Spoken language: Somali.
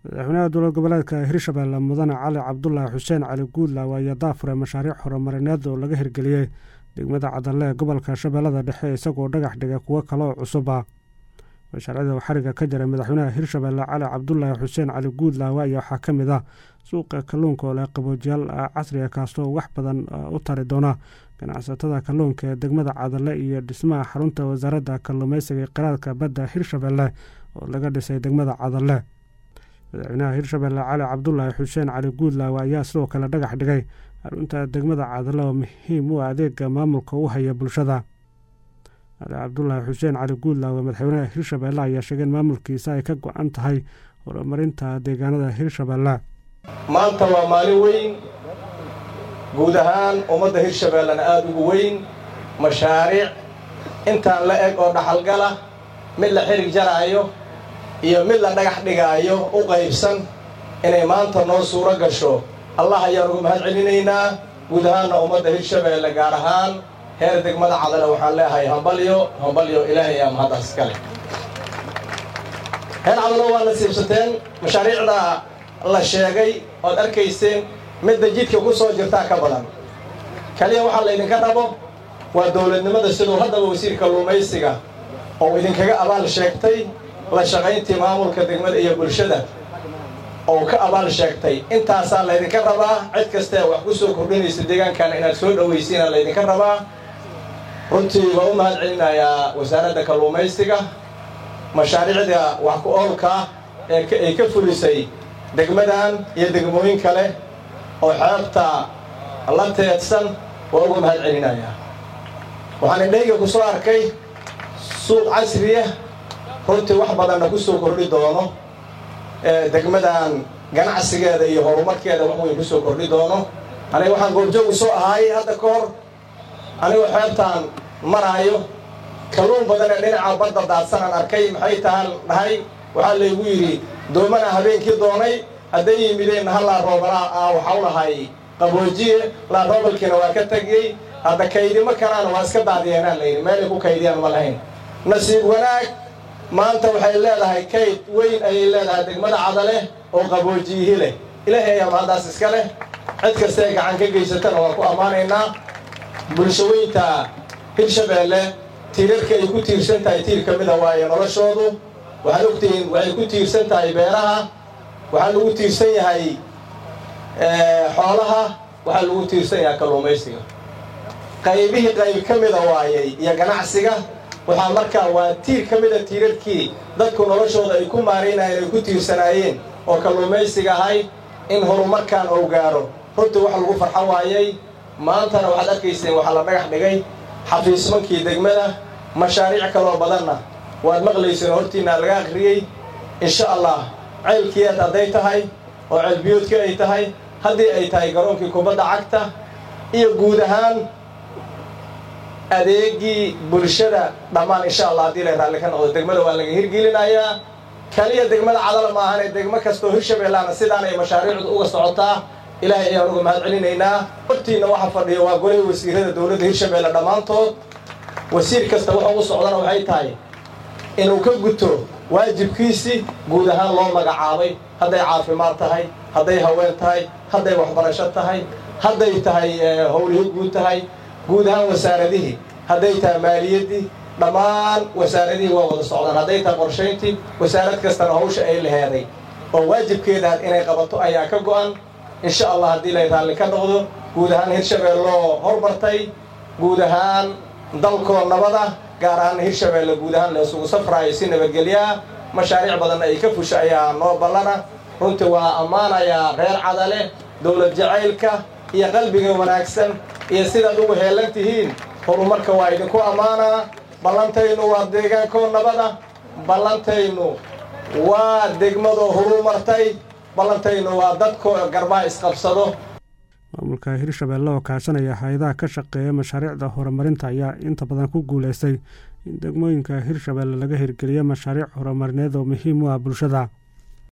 madaxweynaha dowlad goboleedka hirshabelle mudane cali cabdulaahi xuseen cali guudlaaw ayaa daafuray mashaariic horumarineed oo laga hirgeliyey degmada cadalle ee gobolka shabeellada dhexe isagoo dhagax dhigay kuwo kale oo cusub ah mashaariicda xariga ka jiray madaxweynaha hirshabelle cali cabdulaahi xuseen cali guudlaawe ayaa waxaa ka mid ah suuqa kalluunka oo leh qaboojiyaal casriga kaasoo wax badan u tari doona ganacsatada kalluunka ee degmada cadalle iyo dhismaha xarunta wasaaradda kalluumeysiga ee qiraadka badda hirshabelle oo laga dhisay degmada cadalle madaxweynaha hirshabelle cali cabdulaahi xuseen cali guudlaawe ayaa sidoo kale dhagax dhigay xarunta degmada cadalle oo muhiim u adeega maamulka u haya bulshada cali cabdulaahi xuseen cali guudlaawe madaxweynaha hirshabelle ayaa sheegay in maamulkiisa ay ka go-an tahay horumarinta deegaanada hirshabelle maanta waa maalin weyn guud ahaan ummadda hirshabellena aada ugu weyn mashaariic intaan la eg oo dhaxalgala mid la xirig jaraayo iyo mid la dhagax dhigaayo u qaybsan inay maanta noo suuro gasho allah ayaan ugu mahad celinaynaa guud ahaanna ummadda hirshabelle gaar ahaan heer degmada cadale waxaan leeahay hambalyo hambalyo ilaahay aa mahaddaas iskale heer cadalo waa nasiibsateen mashaariicda la sheegay ood arkayseen midda jidka ku soo jirtaa ka badan kaliya waxaa laydinka rabo waa dowladnimada siduu haddaba wasiir kalluumaysiga oo idinkaga abaal sheegtay la shaqayntii maamulka degmada iyo bulshada oo ka abaal sheegtay intaasaa laydinka rabaa cid kastae wax ku soo kordhinaysa deegaankana inaad soo dhowaysiina laydinka rabaa runtii waa u mahad celinayaa wasaaradda kalluumaysiga mashaariicda wax ku oolka ee ay ka fulisay degmadan iyo degmooyin kale oo xeebta la teedsan waa uga mahad celinayaa waxaan indhayga ku soo arkay suuq casriya runtii wax badanna ku soo kordhi doono degmadan ganacsigeeda iyo horumarkeeda wax weyn ku soo kordhi doono aniga waxaan goobjoog u soo ahaay hadda ka hor anigoo xeebtaan maraayo kalluun badan ee dhinaca badda daadsanaan arkay maxay tahaan dhahay waxaa laygu yidhi doomana habeenkii doonay hadday yimideen hal laaroobalaa ah waxau lahay qaboojiye laaroobalkiina waa ka tegiyey hadda kaydimo kalaana waa iska daadiyeenaan layidhi meelay ku kaydiyaan ma lahayn nasiib wanaag maanta waxay leedahay kayd weyn ayay leedahay degmada cadale oo qaboojiyihi leh ilaahay ayaa mahaddaas iska leh cid kastae gacan ka geysatana waan ku ammaanaynaa bulshaweynta hirshabelle tiirarka ay ku tiirsan tahay tiir ka mida waaye noloshoodu waxaad ogtihiin waxay ku tiirsan tahay beeraha waxaa lagu tiirsan yahay xoolaha waxaa lagu tiirsan yahay kalluumaysiga qaybihii qayb ka mida waayey iyo ganacsiga waxaa markaa waa tiir ka mida tiirarkii dadku noloshooda ay ku maaraynayeen ay ku tiirsanaayeen oo kalluumaysiga ahay in horumarkan ou gaaro runtii wax lagu farxo waayey maantana waxaad arkayseen waxaa la dhagax dhigay xafiismankii degmada mashaariic kaloo badanna waad maqlayseen hortiinaa laga akhriyey insha allah ceylkiiad hadday tahay oo ceelbiyoodkii ay tahay haddii ay tahay garoonkii kubadda cagta iyo guud ahaan adeegii bulshada dhammaan insha allah haddii lay raalli ka noqdo degmada waa laga hirgelinayaa kaliya degmada cadala maahanee degmo kastoo hirshabeellaana sidaan ay mashaariicdu uga socotaa ilaahay ayaan uga mahad celinaynaa hortiinna waxa fadhiyo waa golihii wasiirada dowladda hirshabelle dhammaantood wasiir kasta wuxuu u socdana waxay tahay inuu ka guto waajibkiisii guud ahaan loo magacaabay hadday caafimaad tahay hadday haween tahay hadday waxbarasho tahay hadday tahay howlihii guud tahay guud ahaan wasaaradihii hadday tahay maaliyaddii dhammaan wasaaradihii waa wada socdaan hadday tahay qorshayntii wasaarad kastana hawsha ay laheeday oo waajibkeedaad inay qabato ayaa ka go'an insha allah haddii lay raalli ka noqdo guud ahaan hirshabeelloo hormartay guud ahaan dalkoo nabada gaar ahaan hirshabelle guud ahaan la isugu safraayo si nabadgelyaa mashaariic badanna ay ka fusha ayaa noo ballana runtii waa ammaanayaa reer cadale dowlad jacaylka iyo qalbiga wanaagsan iyo sidaad ugu heelan tihiin horumarka waa idinku ammaanaa ballantaynu waa deegaankoo nabada ballantaynu waa degmadoo horumartay ballantaynu waa dadkoo garbaa isqabsado maamulka hirshabelle oo kaashanaya hay-adaha ka shaqeeya mashaariicda horumarinta ayaa inta badan ku guulaystay in degmooyinka hirshabelle laga hirgeliyo mashaariic horumarineed oo muhiim u ah bulshada